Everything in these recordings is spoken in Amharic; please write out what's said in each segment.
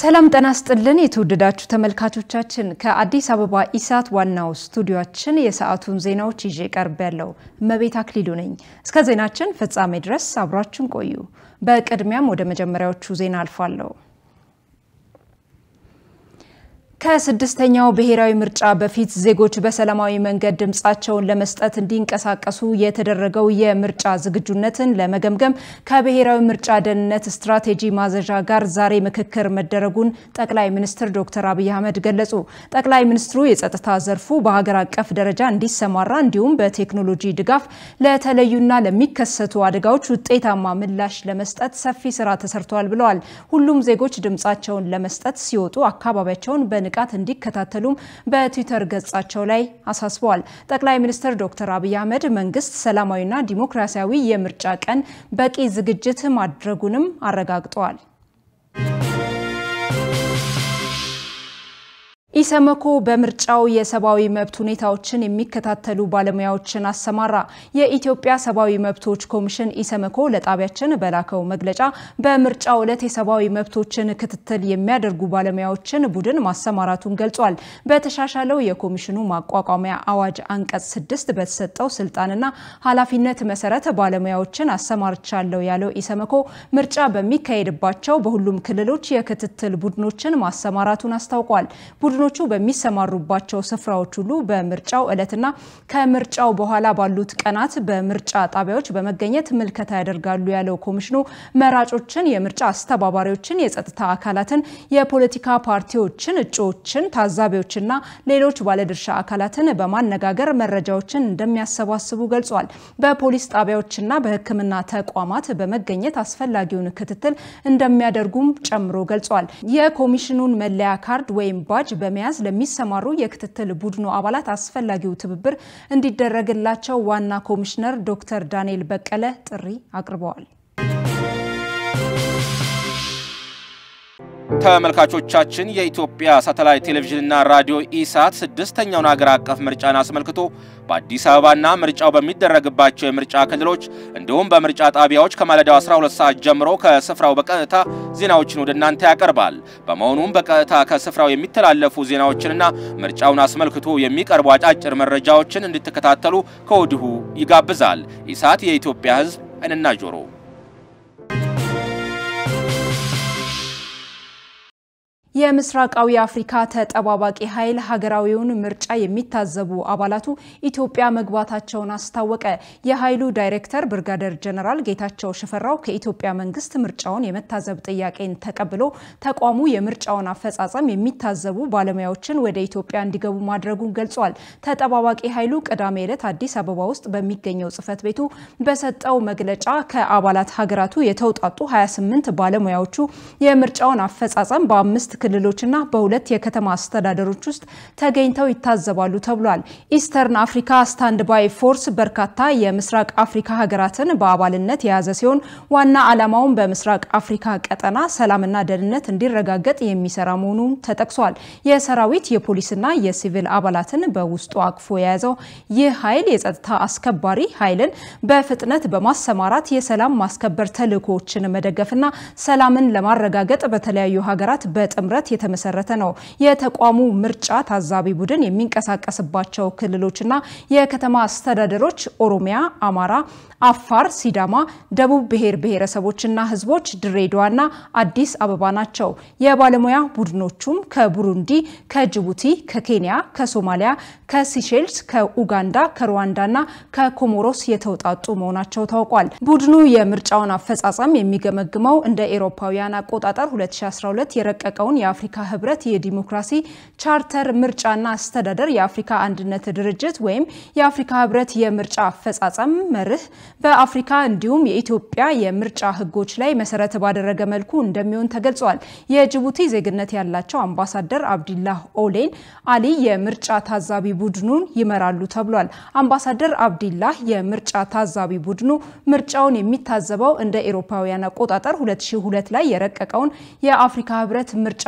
ሰላም ጤና ይስጥልን የተወደዳችሁ ተመልካቾቻችን፣ ከአዲስ አበባ ኢሳት ዋናው ስቱዲዮአችን የሰዓቱን ዜናዎች ይዤ ቀርብ ያለው እመቤት አክሊሉ ነኝ። እስከ ዜናችን ፍጻሜ ድረስ አብራችን ቆዩ። በቅድሚያም ወደ መጀመሪያዎቹ ዜና አልፋለሁ። ከስድስተኛው ብሔራዊ ምርጫ በፊት ዜጎች በሰላማዊ መንገድ ድምፃቸውን ለመስጠት እንዲንቀሳቀሱ የተደረገው የምርጫ ዝግጁነትን ለመገምገም ከብሔራዊ ምርጫ ደህንነት ስትራቴጂ ማዘዣ ጋር ዛሬ ምክክር መደረጉን ጠቅላይ ሚኒስትር ዶክተር አብይ አህመድ ገለጹ። ጠቅላይ ሚኒስትሩ የጸጥታ ዘርፉ በሀገር አቀፍ ደረጃ እንዲሰማራ እንዲሁም በቴክኖሎጂ ድጋፍ ለተለዩና ለሚከሰቱ አደጋዎች ውጤታማ ምላሽ ለመስጠት ሰፊ ስራ ተሰርተዋል ብለዋል። ሁሉም ዜጎች ድምፃቸውን ለመስጠት ሲወጡ አካባቢያቸውን በ ንቃት እንዲከታተሉም በትዊተር ገጻቸው ላይ አሳስበዋል። ጠቅላይ ሚኒስትር ዶክተር አብይ አህመድ መንግስት ሰላማዊና ዲሞክራሲያዊ የምርጫ ቀን በቂ ዝግጅት ማድረጉንም አረጋግጠዋል። ኢሰመኮ በምርጫው የሰብአዊ መብት ሁኔታዎችን የሚከታተሉ ባለሙያዎችን አሰማራ። የኢትዮጵያ ሰብአዊ መብቶች ኮሚሽን ኢሰመኮ ለጣቢያችን በላከው መግለጫ በምርጫው ዕለት የሰብአዊ መብቶችን ክትትል የሚያደርጉ ባለሙያዎችን ቡድን ማሰማራቱን ገልጿል። በተሻሻለው የኮሚሽኑ ማቋቋሚያ አዋጅ አንቀጽ ስድስት በተሰጠው ስልጣንና ኃላፊነት መሰረት ባለሙያዎችን አሰማርቻለሁ ያለው ኢሰመኮ ምርጫ በሚካሄድባቸው በሁሉም ክልሎች የክትትል ቡድኖችን ማሰማራቱን አስታውቋል። ቡድኖቹ በሚሰማሩባቸው ስፍራዎች ሁሉ በምርጫው ዕለትና ከምርጫው በኋላ ባሉት ቀናት በምርጫ ጣቢያዎች በመገኘት ምልከታ ያደርጋሉ ያለው ኮሚሽኑ መራጮችን፣ የምርጫ አስተባባሪዎችን፣ የጸጥታ አካላትን፣ የፖለቲካ ፓርቲዎችን፣ እጩዎችን፣ ታዛቢዎችና ሌሎች ባለድርሻ አካላትን በማነጋገር መረጃዎችን እንደሚያሰባስቡ ገልጿል። በፖሊስ ጣቢያዎችና በሕክምና ተቋማት በመገኘት አስፈላጊውን ክትትል እንደሚያደርጉም ጨምሮ ገልጿል። የኮሚሽኑን መለያ ካርድ ወይም ባጅ በመያዝ ለሚሰማሩ የክትትል ቡድኑ አባላት አስፈላጊው ትብብር እንዲደረግላቸው ዋና ኮሚሽነር ዶክተር ዳንኤል በቀለ ጥሪ አቅርበዋል። ተመልካቾቻችን የኢትዮጵያ ሳተላይት ቴሌቪዥንና ራዲዮ ኢሳት ስድስተኛውን ሀገር አቀፍ ምርጫን አስመልክቶ በአዲስ አበባና ምርጫው በሚደረግባቸው የምርጫ ክልሎች እንዲሁም በምርጫ ጣቢያዎች ከማለዳው 12 ሰዓት ጀምሮ ከስፍራው በቀጥታ ዜናዎችን ወደ እናንተ ያቀርባል። በመሆኑም በቀጥታ ከስፍራው የሚተላለፉ ዜናዎችንና ምርጫውን አስመልክቶ የሚቀርቡ አጫጭር መረጃዎችን እንድትከታተሉ ከወዲሁ ይጋብዛል። ኢሳት የኢትዮጵያ ሕዝብ ዓይንና ጆሮ የምስራቃዊ አፍሪካ ተጠባባቂ ኃይል ሀገራዊውን ምርጫ የሚታዘቡ አባላቱ ኢትዮጵያ መግባታቸውን አስታወቀ። የኃይሉ ዳይሬክተር ብርጋደር ጀነራል ጌታቸው ሽፈራው ከኢትዮጵያ መንግስት ምርጫውን የመታዘብ ጥያቄን ተቀብሎ ተቋሙ የምርጫውን አፈጻጸም የሚታዘቡ ባለሙያዎችን ወደ ኢትዮጵያ እንዲገቡ ማድረጉን ገልጿል። ተጠባባቂ ኃይሉ ቅዳሜ ዕለት አዲስ አበባ ውስጥ በሚገኘው ጽህፈት ቤቱ በሰጠው መግለጫ ከአባላት ሀገራቱ የተውጣጡ 28 ባለሙያዎቹ የምርጫውን አፈጻጸም በአምስት ክልሎችና በሁለት የከተማ አስተዳደሮች ውስጥ ተገኝተው ይታዘባሉ ተብሏል። ኢስተርን አፍሪካ ስታንድ ባይ ፎርስ በርካታ የምስራቅ አፍሪካ ሀገራትን በአባልነት የያዘ ሲሆን ዋና ዓላማውን በምስራቅ አፍሪካ ቀጠና ሰላምና ደህንነት እንዲረጋገጥ የሚሰራ መሆኑ ተጠቅሷል። የሰራዊት የፖሊስና የሲቪል አባላትን በውስጡ አቅፎ የያዘው ይህ ኃይል የጸጥታ አስከባሪ ኃይልን በፍጥነት በማሰማራት የሰላም ማስከበር ተልዕኮዎችን መደገፍና ሰላምን ለማረጋገጥ በተለያዩ ሀገራት በጥምረት የተመሰረተ ነው። የተቋሙ ምርጫ ታዛቢ ቡድን የሚንቀሳቀስባቸው ክልሎችና የከተማ አስተዳደሮች ኦሮሚያ፣ አማራ፣ አፋር፣ ሲዳማ፣ ደቡብ ብሔር ብሔረሰቦችና ሕዝቦች፣ ድሬዳዋና አዲስ አበባ ናቸው። የባለሙያ ቡድኖቹም ከቡሩንዲ፣ ከጅቡቲ፣ ከኬንያ፣ ከሶማሊያ፣ ከሲሼልስ፣ ከኡጋንዳ፣ ከሩዋንዳና ከኮሞሮስ የተውጣጡ መሆናቸው ታውቋል። ቡድኑ የምርጫውን አፈጻጸም የሚገመግመው እንደ ኤሮፓውያን አቆጣጠር 2012 የረቀቀውን የአፍሪካ ህብረት የዲሞክራሲ ቻርተር ምርጫና አስተዳደር የአፍሪካ አንድነት ድርጅት ወይም የአፍሪካ ህብረት የምርጫ አፈጻጸም መርህ በአፍሪካ እንዲሁም የኢትዮጵያ የምርጫ ህጎች ላይ መሰረት ባደረገ መልኩ እንደሚሆን ተገልጿል። የጅቡቲ ዜግነት ያላቸው አምባሳደር አብዲላህ ኦሌን አሊ የምርጫ ታዛቢ ቡድኑን ይመራሉ ተብሏል። አምባሳደር አብዲላህ የምርጫ ታዛቢ ቡድኑ ምርጫውን የሚታዘበው እንደ ኤሮፓውያን አቆጣጠር 2002 ላይ የረቀቀውን የአፍሪካ ህብረት ምርጫ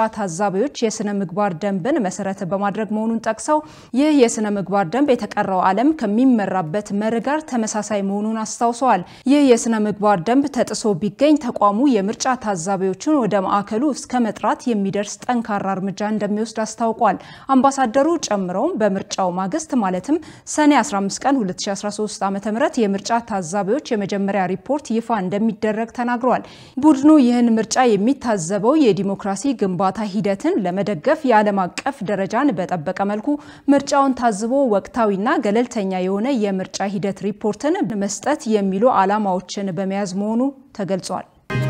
ታዛቢዎች የስነ ምግባር ደንብን መሰረት በማድረግ መሆኑን ጠቅሰው ይህ የስነ ምግባር ደንብ የተቀረው ዓለም ከሚመራበት መርህ ጋር ተመሳሳይ መሆኑን አስታውሰዋል። ይህ የስነ ምግባር ደንብ ተጥሶ ቢገኝ ተቋሙ የምርጫ ታዛቢዎችን ወደ ማዕከሉ እስከ መጥራት የሚደርስ ጠንካራ እርምጃ እንደሚወስድ አስታውቋል። አምባሳደሩ ጨምረውም በምርጫው ማግስት ማለትም ሰኔ 15 ቀን 2013 ዓ.ም የምርጫ ታዛቢዎች የመጀመሪያ ሪፖርት ይፋ እንደሚደረግ ተናግረዋል። ቡድኑ ይህን ምርጫ የሚታዘበው የዲሞክራሲ ግንባታ ሂደትን ለመደገፍ የዓለም አቀፍ ደረጃን በጠበቀ መልኩ ምርጫውን ታዝቦ ወቅታዊና ገለልተኛ የሆነ የምርጫ ሂደት ሪፖርትን መስጠት የሚሉ ዓላማዎችን በመያዝ መሆኑ ተገልጿል።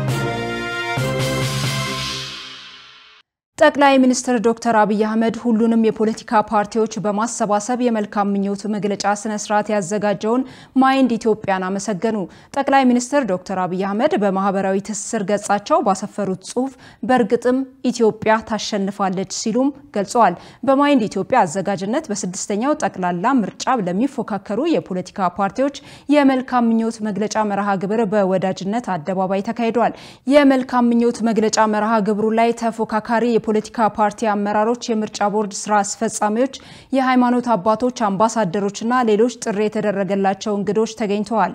ጠቅላይ ሚኒስትር ዶክተር አብይ አህመድ ሁሉንም የፖለቲካ ፓርቲዎች በማሰባሰብ የመልካም ምኞት መግለጫ ስነ ስርዓት ያዘጋጀውን ማይንድ ኢትዮጵያን አመሰገኑ። ጠቅላይ ሚኒስትር ዶክተር አብይ አህመድ በማህበራዊ ትስስር ገጻቸው ባሰፈሩት ጽሁፍ በእርግጥም ኢትዮጵያ ታሸንፋለች ሲሉም ገልጸዋል። በማይንድ ኢትዮጵያ አዘጋጅነት በስድስተኛው ጠቅላላ ምርጫ ለሚፎካከሩ የፖለቲካ ፓርቲዎች የመልካም ምኞት መግለጫ መርሃ ግብር በወዳጅነት አደባባይ ተካሂዷል። የመልካም ምኞት መግለጫ መርሃ ግብሩ ላይ ተፎካካሪ የፖለቲካ ፓርቲ አመራሮች፣ የምርጫ ቦርድ ስራ አስፈጻሚዎች፣ የሃይማኖት አባቶች፣ አምባሳደሮችና ሌሎች ጥሪ የተደረገላቸው እንግዶች ተገኝተዋል።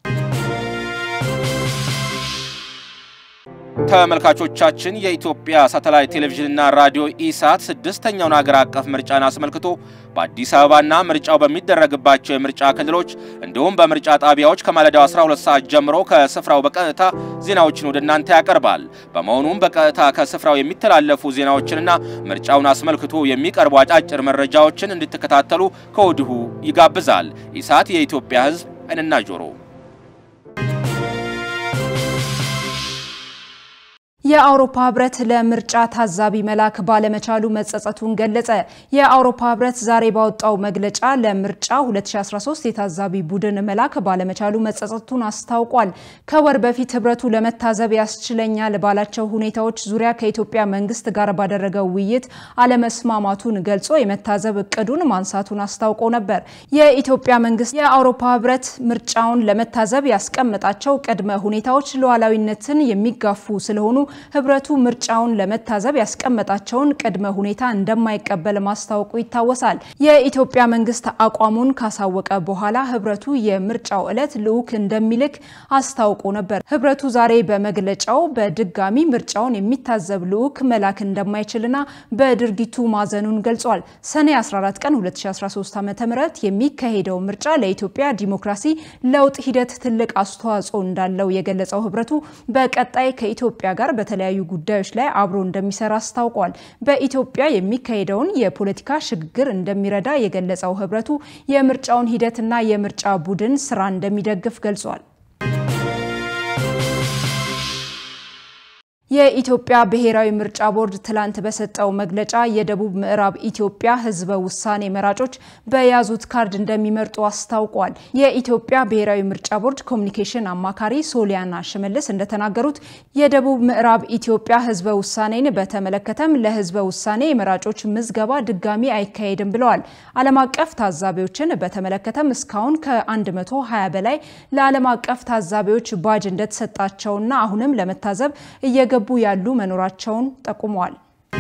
ተመልካቾቻችን የኢትዮጵያ ሳተላይት ቴሌቪዥንና ራዲዮ ኢሳት ስድስተኛውን ሀገር አቀፍ ምርጫን አስመልክቶ በአዲስ አበባና ምርጫው በሚደረግባቸው የምርጫ ክልሎች እንዲሁም በምርጫ ጣቢያዎች ከማለዳው 12 ሰዓት ጀምሮ ከስፍራው በቀጥታ ዜናዎችን ወደ እናንተ ያቀርባል። በመሆኑም በቀጥታ ከስፍራው የሚተላለፉ ዜናዎችንና ምርጫውን አስመልክቶ የሚቀርቡ አጫጭር መረጃዎችን እንድትከታተሉ ከወዲሁ ይጋብዛል። ኢሳት የኢትዮጵያ ሕዝብ ዓይንና ጆሮ የአውሮፓ ህብረት ለምርጫ ታዛቢ መላክ ባለመቻሉ መጸጸቱን ገለጸ። የአውሮፓ ህብረት ዛሬ ባወጣው መግለጫ ለምርጫ 2013 የታዛቢ ቡድን መላክ ባለመቻሉ መጸጸቱን አስታውቋል። ከወር በፊት ህብረቱ ለመታዘብ ያስችለኛል ባላቸው ሁኔታዎች ዙሪያ ከኢትዮጵያ መንግስት ጋር ባደረገው ውይይት አለመስማማቱን ገልጾ የመታዘብ እቅዱን ማንሳቱን አስታውቆ ነበር። የኢትዮጵያ መንግስት የአውሮፓ ህብረት ምርጫውን ለመታዘብ ያስቀመጣቸው ቅድመ ሁኔታዎች ሉዓላዊነትን የሚጋፉ ስለሆኑ ህብረቱ ምርጫውን ለመታዘብ ያስቀመጣቸውን ቅድመ ሁኔታ እንደማይቀበል ማስታወቁ ይታወሳል። የኢትዮጵያ መንግስት አቋሙን ካሳወቀ በኋላ ህብረቱ የምርጫው ዕለት ልዑክ እንደሚልክ አስታውቆ ነበር። ህብረቱ ዛሬ በመግለጫው በድጋሚ ምርጫውን የሚታዘብ ልዑክ መላክ እንደማይችልና በድርጊቱ ማዘኑን ገልጿል። ሰኔ 14 ቀን 2013 ዓ.ም የሚካሄደው ምርጫ ለኢትዮጵያ ዲሞክራሲ ለውጥ ሂደት ትልቅ አስተዋጽኦ እንዳለው የገለጸው ህብረቱ በቀጣይ ከኢትዮጵያ ጋር በተለያዩ ጉዳዮች ላይ አብሮ እንደሚሰራ አስታውቋል። በኢትዮጵያ የሚካሄደውን የፖለቲካ ሽግግር እንደሚረዳ የገለጸው ህብረቱ የምርጫውን ሂደትና የምርጫ ቡድን ስራ እንደሚደግፍ ገልጿል። የኢትዮጵያ ብሔራዊ ምርጫ ቦርድ ትላንት በሰጠው መግለጫ የደቡብ ምዕራብ ኢትዮጵያ ህዝበ ውሳኔ መራጮች በያዙት ካርድ እንደሚመርጡ አስታውቋል። የኢትዮጵያ ብሔራዊ ምርጫ ቦርድ ኮሚኒኬሽን አማካሪ ሶሊያና ሽመልስ እንደተናገሩት የደቡብ ምዕራብ ኢትዮጵያ ህዝበ ውሳኔን በተመለከተም ለህዝበ ውሳኔ የመራጮች ምዝገባ ድጋሚ አይካሄድም ብለዋል። ዓለም አቀፍ ታዛቢዎችን በተመለከተም እስካሁን ከ120 በላይ ለዓለም አቀፍ ታዛቢዎች ባጅ እንደተሰጣቸውና አሁንም ለመታዘብ እየገቡ ያሉ መኖራቸውን ጠቁመዋል።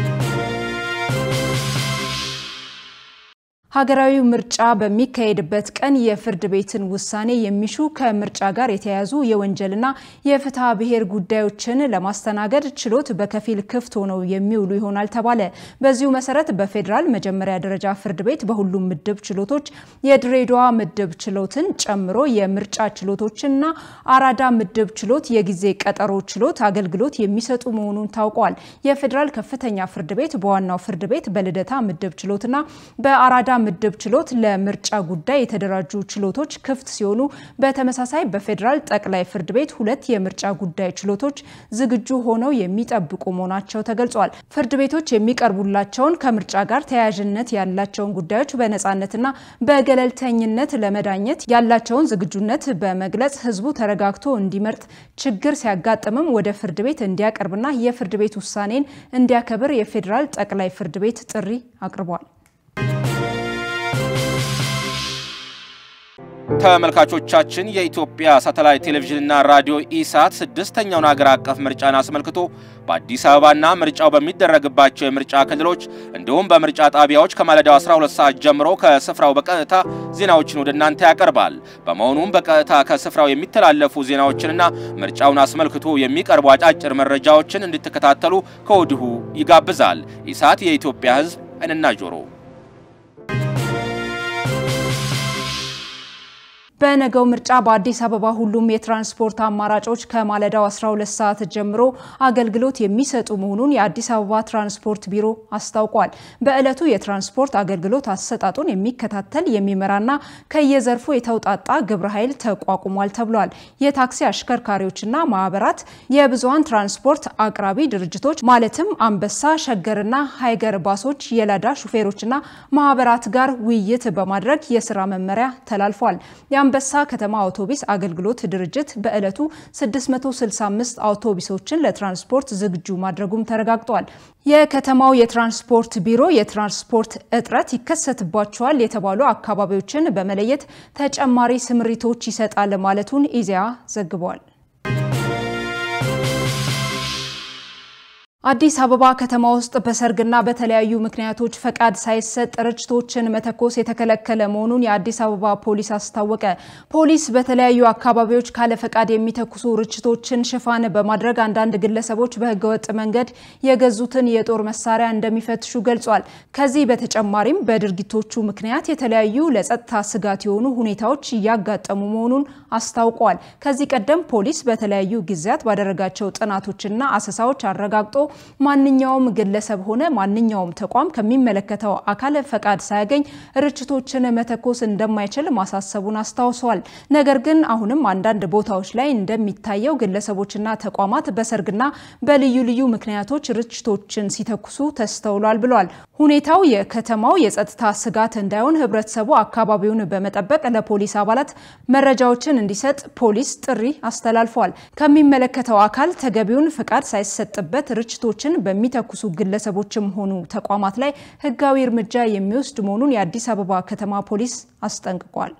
ሀገራዊ ምርጫ በሚካሄድበት ቀን የፍርድ ቤትን ውሳኔ የሚሹ ከምርጫ ጋር የተያያዙ የወንጀልና የፍትሐ ብሔር ጉዳዮችን ለማስተናገድ ችሎት በከፊል ክፍት ሆነው የሚውሉ ይሆናል ተባለ። በዚሁ መሰረት በፌዴራል መጀመሪያ ደረጃ ፍርድ ቤት በሁሉም ምድብ ችሎቶች የድሬዳዋ ምድብ ችሎትን ጨምሮ የምርጫ ችሎቶችና አራዳ ምድብ ችሎት የጊዜ ቀጠሮ ችሎት አገልግሎት የሚሰጡ መሆኑን ታውቋል። የፌዴራል ከፍተኛ ፍርድ ቤት በዋናው ፍርድ ቤት በልደታ ምድብ ችሎትና በአራዳ ምድብ ችሎት ለምርጫ ጉዳይ የተደራጁ ችሎቶች ክፍት ሲሆኑ በተመሳሳይ በፌዴራል ጠቅላይ ፍርድ ቤት ሁለት የምርጫ ጉዳይ ችሎቶች ዝግጁ ሆነው የሚጠብቁ መሆናቸው ተገልጿል። ፍርድ ቤቶች የሚቀርቡላቸውን ከምርጫ ጋር ተያያዥነት ያላቸውን ጉዳዮች በነፃነትና በገለልተኝነት ለመዳኘት ያላቸውን ዝግጁነት በመግለጽ ሕዝቡ ተረጋግቶ እንዲመርጥ ችግር ሲያጋጥምም ወደ ፍርድ ቤት እንዲያቀርብና የፍርድ ቤት ውሳኔን እንዲያከብር የፌዴራል ጠቅላይ ፍርድ ቤት ጥሪ አቅርቧል። ተመልካቾቻችን የኢትዮጵያ ሳተላይት ቴሌቪዥንና ራዲዮ ኢሳት ስድስተኛውን ሀገር አቀፍ ምርጫን አስመልክቶ በአዲስ አበባና ምርጫው በሚደረግባቸው የምርጫ ክልሎች እንዲሁም በምርጫ ጣቢያዎች ከማለዳው 12 ሰዓት ጀምሮ ከስፍራው በቀጥታ ዜናዎችን ወደ እናንተ ያቀርባል። በመሆኑም በቀጥታ ከስፍራው የሚተላለፉ ዜናዎችንና ምርጫውን አስመልክቶ የሚቀርቡ አጫጭር መረጃዎችን እንድትከታተሉ ከወዲሁ ይጋብዛል። ኢሳት የኢትዮጵያ ሕዝብ ዓይንና ጆሮ በነገው ምርጫ በአዲስ አበባ ሁሉም የትራንስፖርት አማራጮች ከማለዳው 12 ሰዓት ጀምሮ አገልግሎት የሚሰጡ መሆኑን የአዲስ አበባ ትራንስፖርት ቢሮ አስታውቋል። በዕለቱ የትራንስፖርት አገልግሎት አሰጣጡን የሚከታተል የሚመራና ከየዘርፉ የተውጣጣ ግብረ ኃይል ተቋቁሟል ተብሏል። የታክሲ አሽከርካሪዎችና ማህበራት፣ የብዙሃን ትራንስፖርት አቅራቢ ድርጅቶች ማለትም አንበሳ፣ ሸገርና ሃይገር ባሶች የላዳ ሹፌሮችና ማህበራት ጋር ውይይት በማድረግ የስራ መመሪያ ተላልፏል። የአንበሳ ከተማ አውቶቡስ አገልግሎት ድርጅት በዕለቱ 665 አውቶቡሶችን ለትራንስፖርት ዝግጁ ማድረጉም ተረጋግጧል። የከተማው የትራንስፖርት ቢሮ የትራንስፖርት እጥረት ይከሰትባቸዋል የተባሉ አካባቢዎችን በመለየት ተጨማሪ ስምሪቶች ይሰጣል ማለቱን ኢዜአ ዘግቧል። አዲስ አበባ ከተማ ውስጥ በሰርግና በተለያዩ ምክንያቶች ፈቃድ ሳይሰጥ ርችቶችን መተኮስ የተከለከለ መሆኑን የአዲስ አበባ ፖሊስ አስታወቀ። ፖሊስ በተለያዩ አካባቢዎች ካለ ፈቃድ የሚተኩሱ ርችቶችን ሽፋን በማድረግ አንዳንድ ግለሰቦች በህገወጥ መንገድ የገዙትን የጦር መሳሪያ እንደሚፈትሹ ገልጿል። ከዚህ በተጨማሪም በድርጊቶቹ ምክንያት የተለያዩ ለጸጥታ ስጋት የሆኑ ሁኔታዎች እያጋጠሙ መሆኑን አስታውቋል። ከዚህ ቀደም ፖሊስ በተለያዩ ጊዜያት ባደረጋቸው ጥናቶችና አሰሳዎች አረጋግጦ ማንኛውም ግለሰብ ሆነ ማንኛውም ተቋም ከሚመለከተው አካል ፈቃድ ሳያገኝ ርችቶችን መተኮስ እንደማይችል ማሳሰቡን አስታውሰዋል። ነገር ግን አሁንም አንዳንድ ቦታዎች ላይ እንደሚታየው ግለሰቦችና ተቋማት በሰርግና በልዩ ልዩ ምክንያቶች ርችቶችን ሲተኩሱ ተስተውሏል ብሏል። ሁኔታው የከተማው የጸጥታ ስጋት እንዳይሆን ህብረተሰቡ አካባቢውን በመጠበቅ ለፖሊስ አባላት መረጃዎችን እንዲሰጥ ፖሊስ ጥሪ አስተላልፏል። ከሚመለከተው አካል ተገቢውን ፈቃድ ሳይሰጥበት ርችቶችን በሚተኩሱ ግለሰቦችም ሆኑ ተቋማት ላይ ህጋዊ እርምጃ የሚወስድ መሆኑን የአዲስ አበባ ከተማ ፖሊስ አስጠንቅቋል።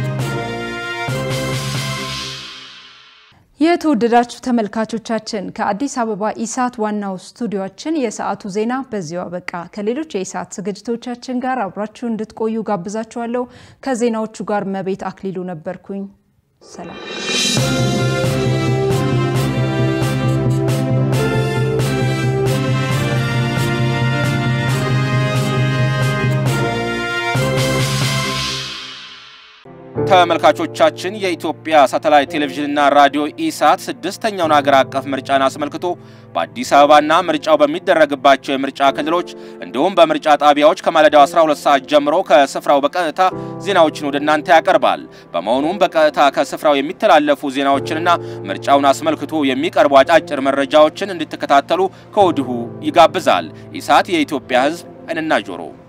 የተወደዳችሁ ተመልካቾቻችን ከአዲስ አበባ ኢሳት ዋናው ስቱዲዮችን የሰዓቱ ዜና በዚሁ አበቃ። ከሌሎች የኢሳት ዝግጅቶቻችን ጋር አብራችሁ እንድትቆዩ ጋብዛችኋለሁ። ከዜናዎቹ ጋር መቤት አክሊሉ ነበርኩኝ። ሰላም ተመልካቾቻችን የኢትዮጵያ ሳተላይት ቴሌቪዥንና ራዲዮ ኢሳት ስድስተኛውን ሀገር አቀፍ ምርጫን አስመልክቶ በአዲስ አበባና ምርጫው በሚደረግባቸው የምርጫ ክልሎች እንዲሁም በምርጫ ጣቢያዎች ከማለዳው 12 ሰዓት ጀምሮ ከስፍራው በቀጥታ ዜናዎችን ወደ እናንተ ያቀርባል። በመሆኑም በቀጥታ ከስፍራው የሚተላለፉ ዜናዎችንና ምርጫውን አስመልክቶ የሚቀርቡ አጫጭር መረጃዎችን እንድትከታተሉ ከወዲሁ ይጋብዛል። ኢሳት የኢትዮጵያ ሕዝብ ዓይንና ጆሮ